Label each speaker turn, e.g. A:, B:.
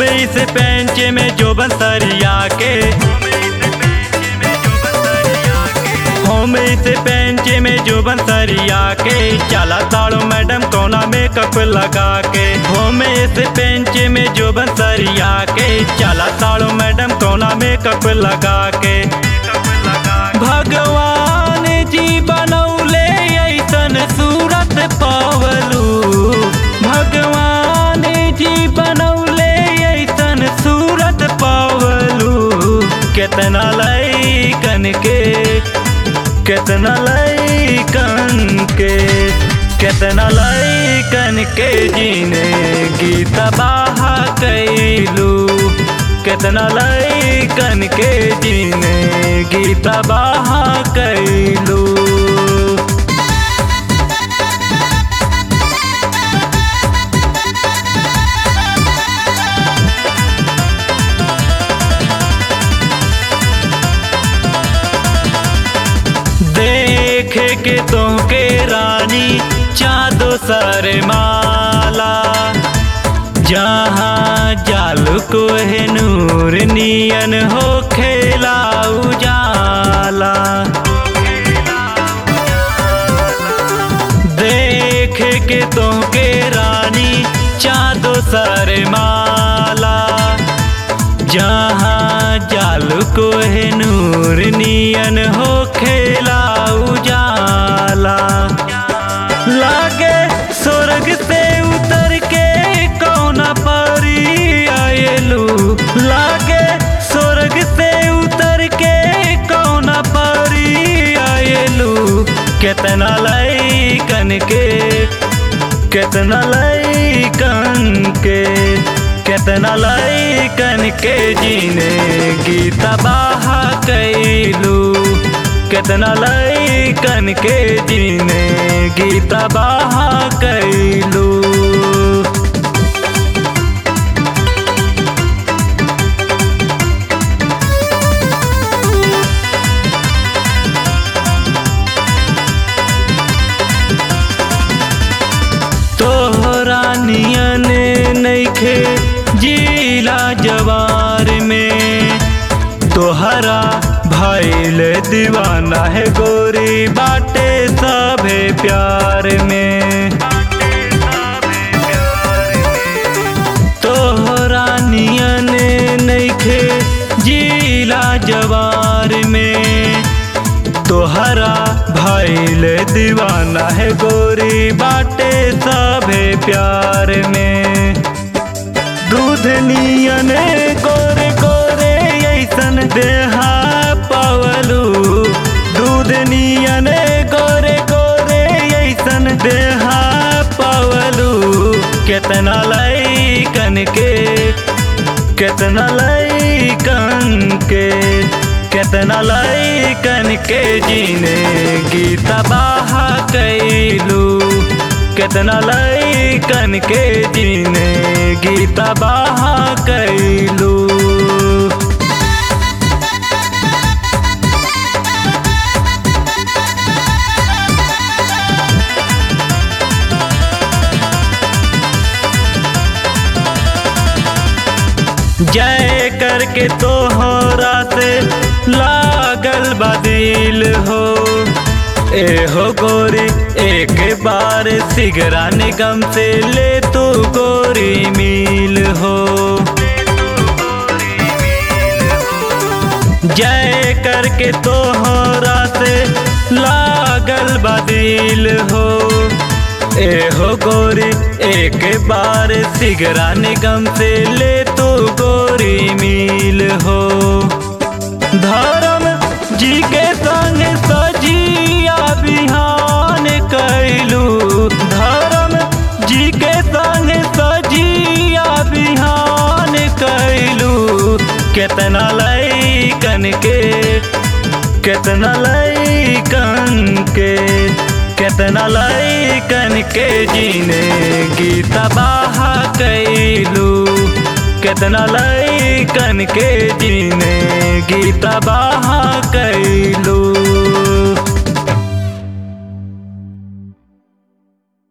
A: इस पेंच में जो बंसरिया के होम इस पेंच में जो बंसरिया के चला ताड़ो मैडम कोना मेकअप लगा के होम इस पेंच में जो बंसरिया के चला ताड़ो मैडम कोना मेकअप लगा के भगवान जी बनौले ऐसन सूरत पावलू भगवान जी बनौले ऐसन सूरत पावलू केतना लैकन के केतना लैकन के केतना लैकन के जीने गीता बाहा कैलू केतना लैकन के जीने गीता बाहा कैलू देख के तो के रानी चादो सर माला जहाँ जाल को है नूर नियन हो खेला उजाला देख के तो के रानी चादो सर माला जहाँ जाल को है नूर नियन हो खेला उजाला लागे स्वर्ग से उतर के कौना परी आयलू लागे स्वर्ग से उतर के कौना परी आयलू केतना लैकन के केतना लैकन के केतना लैकन के जीने गीता बाहा कैलू केतना लैकन के जीने गीता बाहा कैलू तोहरा नियन नैखे जिला जवार में तोहरा भैल दीवाना है गोरी बाटे सभे प्यार में तोहरा नियन नैखे जिला जवार में तोहरा भैल दीवाना है गोरी बाटे सभे प्यार में दूध नियन गोरे गोरे ऐसन देहा पवलू दूध नियन गोरे गोरे ऐसन देहा पवलू केतना लैकन के केतना लैकन के केतना लैकन के जीने गीता बाहा कैलू केतना लैकन के जीने गीता बाहा कैलू जय करके तोहरा से लागल बदिल हो ए हो गोरी एक बार सिगरा निगम से ले तू गोरी मिल हो जय करके तोहरा से लागल बदिल हो ए हो गोरी एक बार सिगरा निगम से ले तू गोरी मिल हो धर्म जी के संग सजिया बिहान कैलू धर्म जी के संग सजिया बिहान कैलू केतना लैकन के केतना लैकन के केतना लैकन के जीने गीता बाहा कैलू केतना लैकन के जीने गीता बाहा कैलू